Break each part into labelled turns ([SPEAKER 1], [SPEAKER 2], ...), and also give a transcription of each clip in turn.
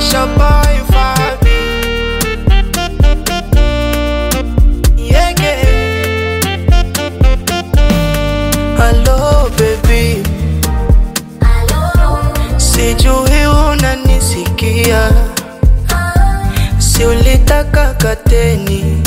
[SPEAKER 1] Asha boy Fabi Yeah, yeah. Hello baby Sijui unanisikia Si ulitaka kateni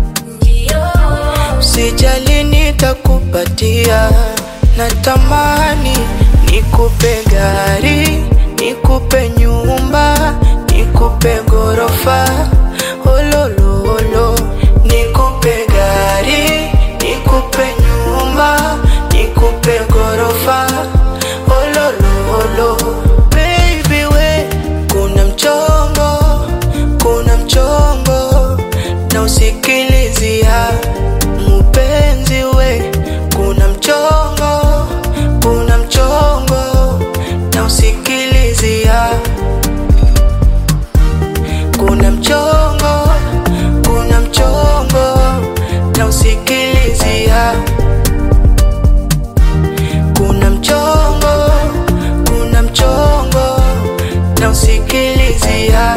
[SPEAKER 1] Sijali nitakupatia Natamani nikupe gari Nikupe nyumba Nikupe gorofa Olololo Nikupe gari Nikupe nyumba Nikupe gorofa Olololo Baby we Kuna mchongo Kuna mchongo Na usikilizia Mpenzi we Kuna mchongo Kuna mchongo Na usikilizia Kuna mchongo Kuna mchongo Na usikilizia Kuna mchongo Kuna mchongo Na usikilizia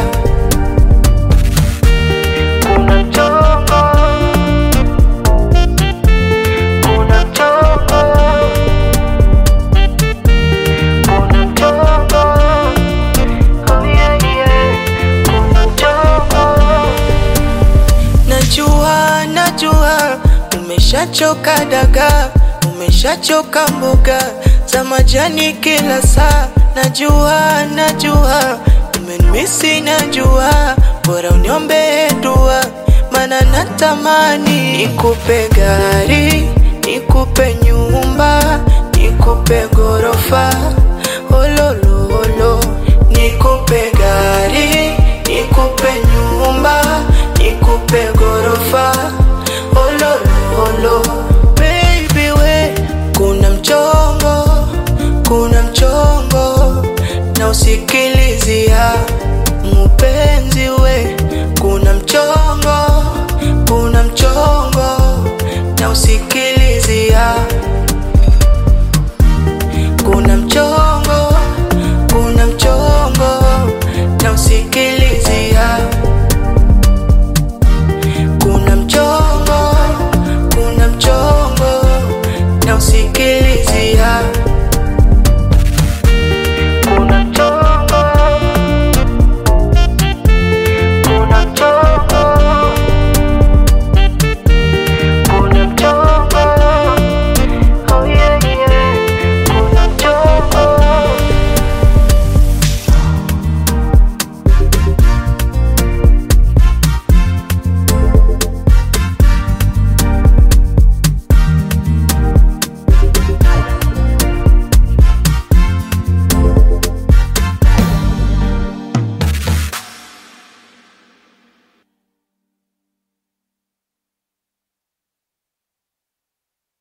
[SPEAKER 1] Kuna mchongo Kuna mchongo Kuna mchongo Oh yeah yeah Kuna mchongo Najua najua umeshachoka dagaa umeshachoka mboga za majani kila saa najua najua umenimisi najua bora uniombe dua mana natamani nikupe gari nikupe nyumba nikupe gorofa olololo